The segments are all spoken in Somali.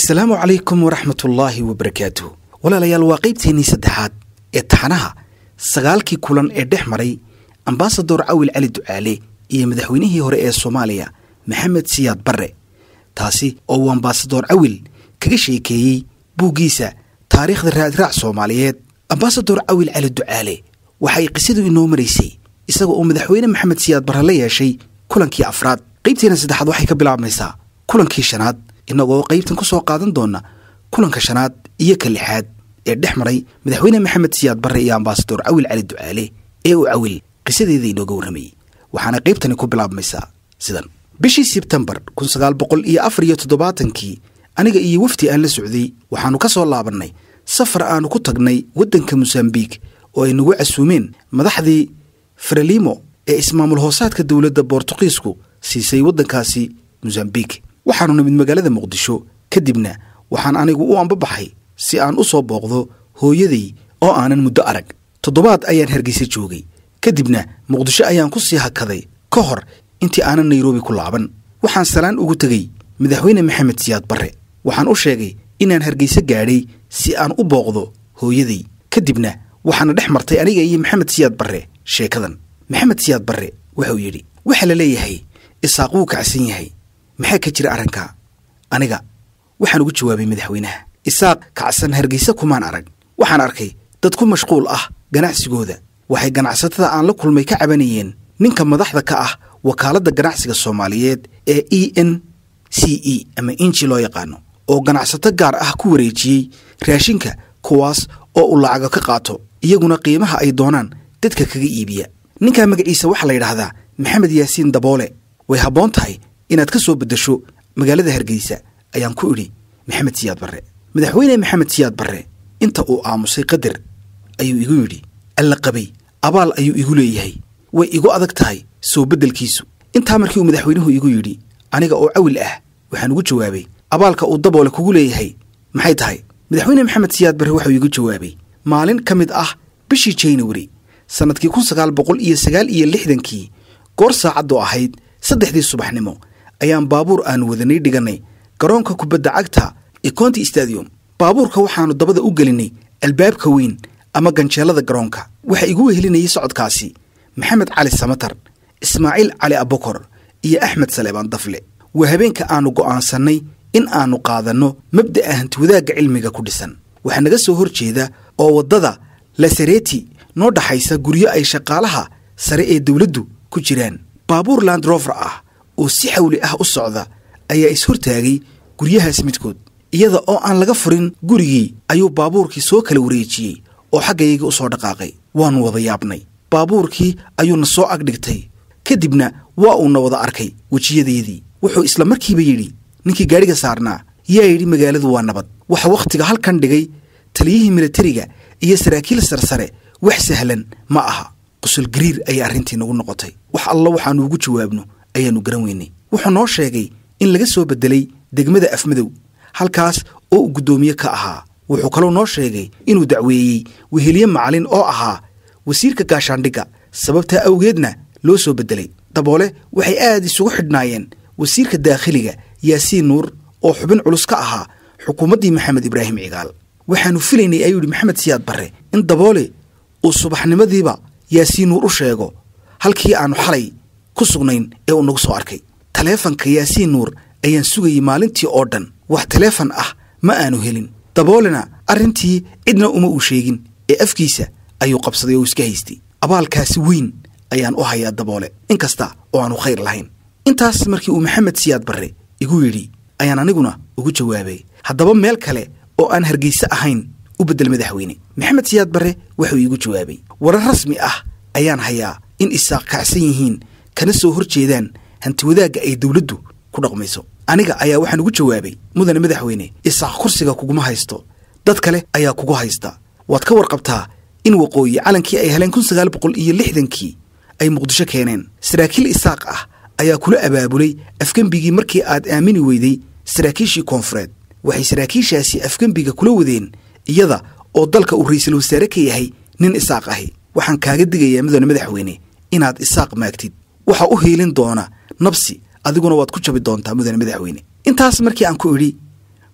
asalaamu calaykum waraxmatullaahi wabarakaatuh walaalayaal waa qaybteennii saddexaad ee taxanaha sagaalkii kulan ee dhex maray ambasador cawil cali ducaale iyo madaxweynihii hore ee soomaaliya maxamed siyaad barre taasi oo uu ambasador cawil kaga sheekeeyey buuggiisa taariikhda raadraac soomaaliyeed ambasador cawil cali ducaale waxay qisadu inoo maraysay isaga oo madaxweyne maxamed siyaad barre la yeeshay kulankii afraad qaybteena saddexaad waxay ka bilaabmaysaa kulankii shanaad innagoo qaybtan ku soo qaadan doona kulanka shanaad iyo ka lixaad ee dhex maray madaxweyne maxamed siyaad barre iyo ambasador cawil cali ducaale ee uu cawil qisadeeda inooga warramayey waxaana qaybtani ku bilaabmaysaa sidan bishii sebtembar kun sagaal boqol iyo afar iyo toddobaatankii aniga iyo wafdi aan la socday waxaannu ka soo laabannay safar aannu ku tagnay waddanka mosambiik oo ay nagu casuumeen madaxdii frelimo ee ismaamul hoosaadka dowladda boortuqiisku siisay waddankaasi mosambiik waxaannu nimid magaalada muqdisho kadibna waxaan anigu u ambabaxay si aan u soo booqdo hooyaday oo aanan muddo arag toddobaad ayaan hargeysa joogay kadibna muqdisho ayaan ku sii hakaday ka hor intii aanan nairobi ku laaban waxaan salaan ugu tegey madaxweyne maxamed siyaad barre waxaan u sheegay inaan hargeysa gaadhay si aan u booqdo hooyaday kadibna waxaana dhex martay aniga iyo maxamed siyaad barre sheekadan maxamed siyaad barre wuxuu yidhi waxaa la leeyahay isaaq wuu kacsan yahay maxaa ka jira arrinka aniga waxaan ugu jawaabay madaxweynaha isaaq kacsan hargeysa kumaan arag waxaan arkay dad ku mashquul ah ganacsigooda waxay ganacsatada aan la kulmay ka cabanayeen ninka madaxda ka ah wakaaladda ganacsiga soomaaliyeed ee e n c e ama inji loo yaqaano oo ganacsato gaar ah ku wareejiyey raashinka kuwaas oo uu lacaga ka qaato iyaguna qiimaha ay doonaan dadka kaga iibiya ninkaa magaciisa waxaa la yidhaahdaa maxamed yaasiin daboole way habboon tahay inaad ka soo beddesho magaalada hargeysa ayaan ku idhi maxamed siyaad barre madaxweyne maxamed siyaad barre inta uu aamusay qadar ayuu igu yidhi alla qabay abaal ayuu igu leeyahay way igu adag tahay soo beddelkiisu intaa markii uu madaxweynuhu igu yidhi aniga oo cawil ah waxaan ugu jawaabay abaalka uu daboole kugu leeyahay maxay tahay madaxweyne maxamed siyaad barre waxuu igu jawaabay maalin ka mid ah bishii januari sannadkii kun sagaal boqol iyo sagaal iyo lixdankii goor saacaddu ahayd saddexdii subaxnimo ayaan baabuur aanu wadanay dhigannay garoonka kubadda cagta ee conti stadium baabuurka waxaannu dabada u gelinay albaabka weyn ama ganjeelada garoonka waxaa igu wehelinayay socodkaasi maxamed cali samatar ismaaciil cali abokor iyo axmed saleebaan dafle waa habeenka aannu go'aansannay in aannu qaadanno mabda'a hantiwadaagga cilmiga ku dhisan waxaa naga soo hor jeeda oo waddada lasareti noo dhaxaysa guryo ay shaqaalaha sare ee dawladdu ku jiraan baabuur landrover ah oo si xawli ah u socda ayaa is-hortaagay guryahaas midkood iyada oo aan laga furin gurigii ayuu baabuurkii soo kala wareejiyey oo xaggayga u soo dhaqaaqay waannu wada yaabnay baabuurkii ayuuna soo agdhigtay kadibna waa uuna wada arkay wejiyadeedii wuxuu isla markiiba yidhi ninkii gaadhiga saarnaa yaa yidhi magaaladu waa nabad waxa wakhtiga halkan dhigay taliyihii militariga iyo saraakiil sarsare wax sahlan ma aha qosol gariir ayay arrintii nagu noqotay wax alla waxaannu ugu jawaabno ayaannu garan weynay wuxuu noo sheegay in laga soo beddelay degmada afmadow halkaas oo uu guddoomiye ka ahaa wuxuu kaloo noo sheegay inuu dacweeyey weheliye macalin oo ahaa wasiirka gaashaandhigga sababtaa awgeedna loo soo beddelay daboole waxay aad isugu xidhnaayeen wasiirka daakhiliga yaasiin nuur oo xubin culus ka ahaa xukuumaddii maxamed ibraahim cigaal waxaannu filaynay ayuu yidhi maxamed siyaad barre in daboole uu subaxnimadiiba yaasiin nuur u sheego halkii aannu xalay ku sugnayn ee uu nagu soo arkay taleefanka yaasiin nuur ayaan sugayey maalintii oo dhan wax taleefan ah ma aanu helin daboolena arrintii cidna uma uu sheegin ee afkiisa ayuu qabsaday oo iska haystay abaalkaasi weyn ayaan u hayaa daboole inkasta oo aanu khayr lahayn intaas markii uu maxamed siyaad barre igu yidhi ayaan aniguna ugu jawaabay haddaba meel kale oo aan hargeyse ahayn u beddel madaxweyne maxamed siyaad barre wuxuu iigu jawaabay warar rasmi ah ayaan hayaa in isaaq kacsan yihiin kana soo hor jeedaan hantiwadaagga ay dawladdu ku dhaqmayso aniga ayaa waxaan ugu jawaabay mudane madaxweyne isaaq kursiga kuguma haysto dad kale ayaa kugu haysta waad ka warqabtaa in waqooyi calankii ay heleen kun sagaal boqol iyo lixdankii ay muqdisho keeneen saraakiil isaaq ah ayaa kula abaabulay afgembigii markii aad aamini weyday saraakiishii koonfureed waxay saraakiishaasi afgembiga kula wadeen iyada oo dalka uu ra'iisul wasaare ka yahay nin isaaq ahi waxaan kaaga digayaa mudane madaxweyne inaad isaaq maagtid waxaa u hiilin doona nabsi adiguna waad ku jabi doontaa mudane madaxweyne intaas markii aan ku idhi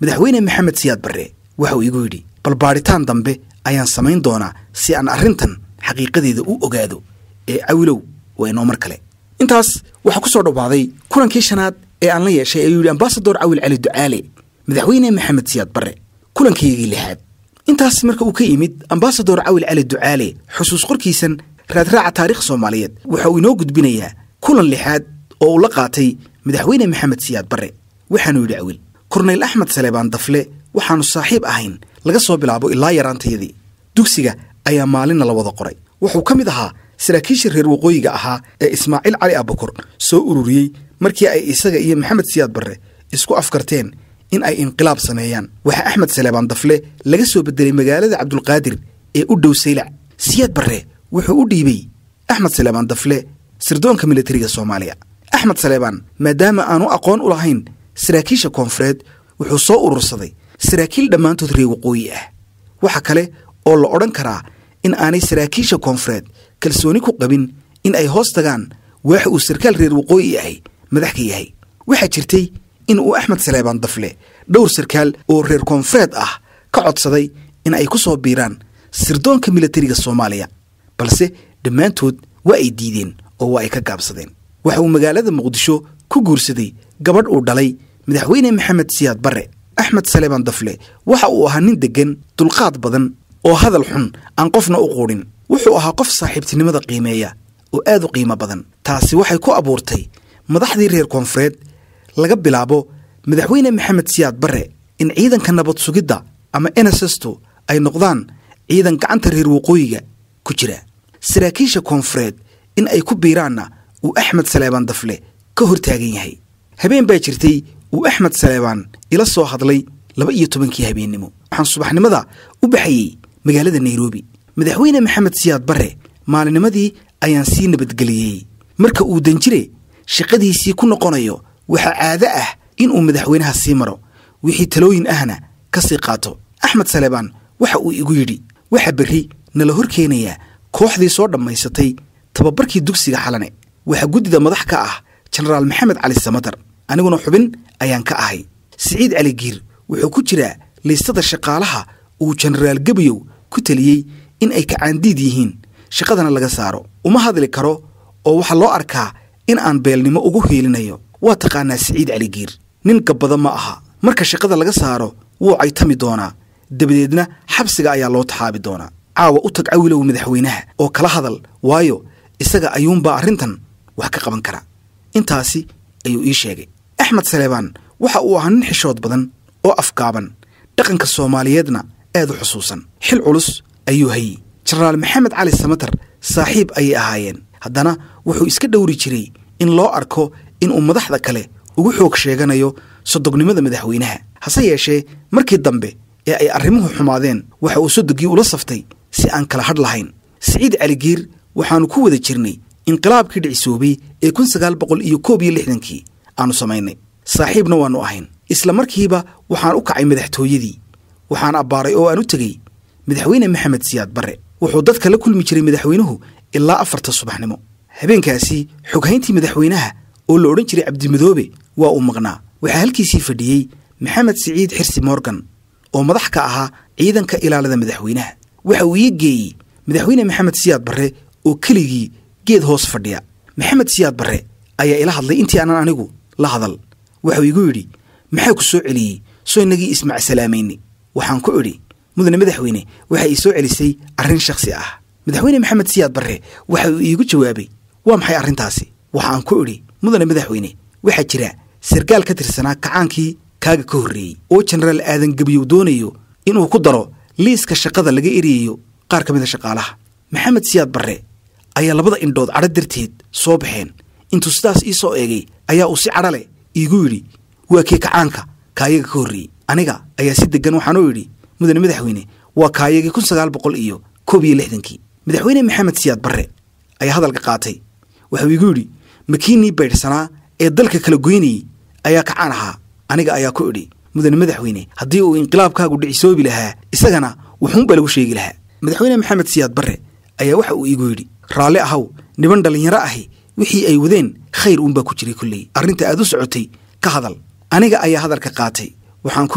madaxweyne maxamed siyaad barre waxa uu igu yidhi bal baadhitaan dambe ayaan samayn doonaa si aan arrintan xaqiiqadeeda u ogaado ee cawilow waa inoo mar kale intaas waxaa ku soo dhowaaday kulankii shanaad ee aan la yeeshay ayuu yidhi ambasador cawil cali ducaale madaxweyne maxamed siyaad barre kulankaygii lixaad intaas marka uu ka yimid ambasador cawil cali ducaale xusuus qorkiisan raadraaca taarikh soomaaliyeed waxa uu inoo gudbinayaa kulan lixaad oo uu la qaatay madaxweyne maxamed siyaad barre waxaanuu yidhi cawil korneyl axmed saleebaan dafle waxaannu saaxiib ahayn laga soo bilaabo ilaa yaraantayadii dugsiga ayaa maalinna la wada qoray wuxuu ka mid ahaa saraakiishii reer waqooyiga ahaa ee ismaaciil cali abakur soo ururiyey markii ay isaga iyo maxamed siyaad barre isku afkarteen in ay inqilaab sameeyaan waxaa axmed saleebaan dafle laga soo bedelay magaalada cabdulqaadir ee u dhow saylac siyaad barre wuxuu u dhiibey axmed saleebaan dafle sirdoonka militariga soomaaliya axmed saleebaan maadaama aanu aqoon u lahayn saraakiisha koonfureed wuxuu soo urursaday saraakiil dhammaantood reer waqooyi ah waxa kale oo la odhan karaa in aanay saraakiisha koonfureed kalsooni ku qabin in ay hoos tagaan waax uu sarkaal reer waqooyi ahay madax ka yahay waxaa jirtay in uu axmed saleebaan dafle dhowr sarkaal oo reer koonfureed ah ka codsaday in ay ku soo biiraan sirdoonka militariga soomaaliya balse dhammaantood waa ay diideen oo waa ay ka gaabsadeen waxa uu magaalada muqdisho ku guursaday gabadh uu dhalay madaxweyne maxamed siyaad barre axmed saleebaan dafle waxa uu ahaa nin deggan dulqaad badan oo hadal xun aan qofna u quudhin wuxuu ahaa qof saaxiibtinimada qiimeeya oo aad u qiimo badan taasi waxay ku abuurtay madaxdii reer koonfureed laga bilaabo madaxweyne maxamed siyaad barre in ciidanka nabad sugidda ama enesesto ay noqdaan ciidan gacanta reer waqooyiga ku jira saraakiisha koonfureed in ay ku biiraanna uu axmed saleebaan dafle ka hor taagan yahay habeen baa jirtay uu axmed saleebaan ila soo hadlay laba iyo tobankii habeennimo waxaan subaxnimada u baxayey magaalada nairobi madaxweyne maxamed siyaad barre maalinnimadii ayaan sii nabadgeliyey marka uu danjire shaqadiisii ku noqonayo waxaa caado ah inuu madaxweynaha sii maro wixii talooyin ahna ka sii qaato axmed saleebaan waxa uu igu yidhi waxa berri nala hor keenayaa kooxdii soo dhammaysatay tababarkii dugsiga xalane waxaa guddida madax ka ah jenaraal maxamed cali samatar aniguna xubin ayaan ka ahay siciid cali giir wuxuu ku jiraa liistada shaqaalaha uu jenaraal gebiyow ku teliyey in ay kacaandiid yihiin shaqadana laga saaro uma hadli karo oo waxaa loo arkaa in aan beelnimo ugu hiilinayo waa taqaanaa siciid cali giir nin gabbada ma aha marka shaqada laga saaro wuu caytami doonaa dabadeedna xabsiga ayaa loo taxaabi doonaa caawa u tag cawilow madaxweynaha oo kala hadal waayo isaga ayuunbaa arrintan wax ka qaban kara intaasi ayuu ii sheegay axmed saleebaan waxa uu ahaa nin xishood badan oo afgaaban dhaqanka soomaaliyeedna aad u xusuusan xil culus ayuu hayey jenaraal maxamed cali samatar saaxiib ayay ahaayeen haddana wuxuu iska dhowri jiray in loo arko inuu madaxda kale ugu xoog sheeganayo sodognimada madaxweynaha hase yeeshee markii dambe ee ay arrimuhu xumaadeen waxa uu sodogii ula saftay si aan kala hadh lahayn siciid caligiir waxaannu ku wada jirnay inqilaabkii dhicisoobay ee kun sagaal boqol iyo koob iyo lixdankii aannu samaynay saaxiibna waannu ahayn isla markiiba waxaan u kacay madaxtooyadii waxaan abbaaray oo aan u tegey madaxweyne maxamed siyaad barre wuxuu dadka la kulmi jiray madaxweynuhu ilaa afarta subaxnimo habeenkaasi xoghayntii madaxweynaha oo la odhan jiray cabdimadoobe waa uu maqnaa waxaa halkiisii fadhiyey maxamed siciid xirsi morgan oo madax ka ahaa ciidanka ilaalada madaxweynaha waxa uu ii geeyey madaxweyne maxamed siyaad barre oo keligii geed hoos fadhiya maxamed siyaad barre ayaa ila hadlay intii aanan anigu la hadal waxuu igu yidhi maxaa ku soo celiyey soo inagii ismacsalaamaynay waxaan ku idhi mudane madaxweyne waxa ii soo celisay arrin shakhsi ah madaxweyne maxamed siyaad barre waxa uu iigu jawaabay waa maxay arrintaasi waxaan ku idhi mudane madaxweyne waxaa jira sarkaal ka tirsanaa kacaankii kaaga ka horreeyey oo jenaraal aadan gebiyow doonayo inuu ku daro liiska shaqada laga eriyayo qaar ka mid a shaqaalaha maxamed siyaad barre ayaa labada indhood cadho darteed soo baxeen intuu sidaas ii soo eegay ayaa uu si cadho leh iigu yidhi waa kii kacaanka kaayaga ka horreeyey aniga ayaa si deggan waxaanuu yidhi mudane madaxweyne waa kaayagii kun sagaal boqol iyo koob iyo lixdankii madaxweyne maxamed siyaad barre ayaa hadalka qaatay waxuu igu yidhi makiinnii baydhsanaa ee dalka kala goynayey ayaa kacaan ahaa aniga ayaa ku idhi mudane madaxweyne haddii uu inqilaabkaagu dhicisoobi lahaa isagana wuxuunbaa lagu sheegi lahaa madaxweyne maxamed siyaad barre ayaa waxa uu iigu yidhi raalli ahaw niban dhallinyaro ahi wixii ay wadeen khayr uunbaa ku jiray kolley arrinta aad u socotay ka hadal aniga ayaa hadalka qaatay waxaan ku idhi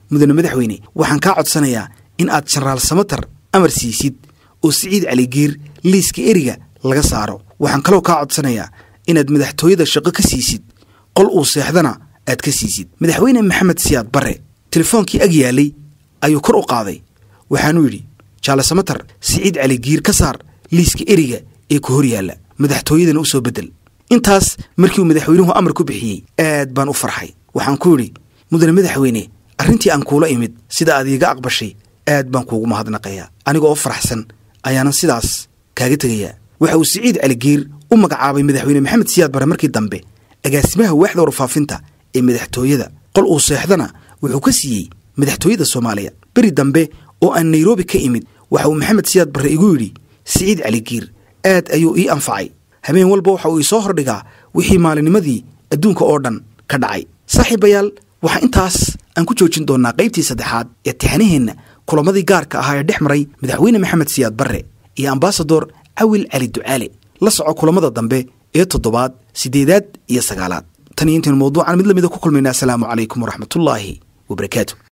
mudane madaxweyne waxaan kaa codsanayaa in aad jenaraal samatar amar siisid oo siciid caligiir liiska eriga laga saaro waxaan kaloo kaa codsanayaa inaad madaxtooyada shaqo ka siisid qol uu seexdana aad ka siisid madaxweyne maxamed siyaad barre telefoonkii ag yaalay ayuu kor u qaaday waxaanuu yidhi jaale samatar siciid caligiir ka saar liiska eriga ee ku hor yaalla madaxtooyadana u soo beddel intaas markii uu madaxweynuhu amar ku bixiyey aad baan u farxay waxaan ku yidhi mudane madaxweyne arrintii aan kuula imid sida aad iiga aqbashay aad baan kuugu mahadnaqayaa aniga oo faraxsan ayaanan sidaas kaaga tegayaa waxa uu siciid caligiir u magacaabay madaxweyne maxamed siyaad barre markii dambe agaasimaha waaxda warfaafinta ee madaxtooyada qol uu seexdana wuxuu ka siiyey madaxtooyada soomaaliya beri dambe oo aan nairobi ka imid waxa uu maxamed siyaad barre igu yidhi siciid caligiir aad ayuu ii anfacay habeen walba waxa uu isoo hordhigaa wixii maalinimadii adduunka oo dhan ka dhacay saaxiibayaal waxaa intaas aan ku joojin doonnaa qaybtii saddexaad ee tixanaheenna kulamadii gaarka ahaa ee dhex maray madaxweyne maxamed siyaad barre iyo ambasador cawil cali ducaale la soco kulamada dambe ee toddobaad siddeedaad iyo sagaalaad tan iyo intaynu mawduucan mid lamida ku kulmaynaa asalaamu calaykum waraxmatullaahi wabarakaatu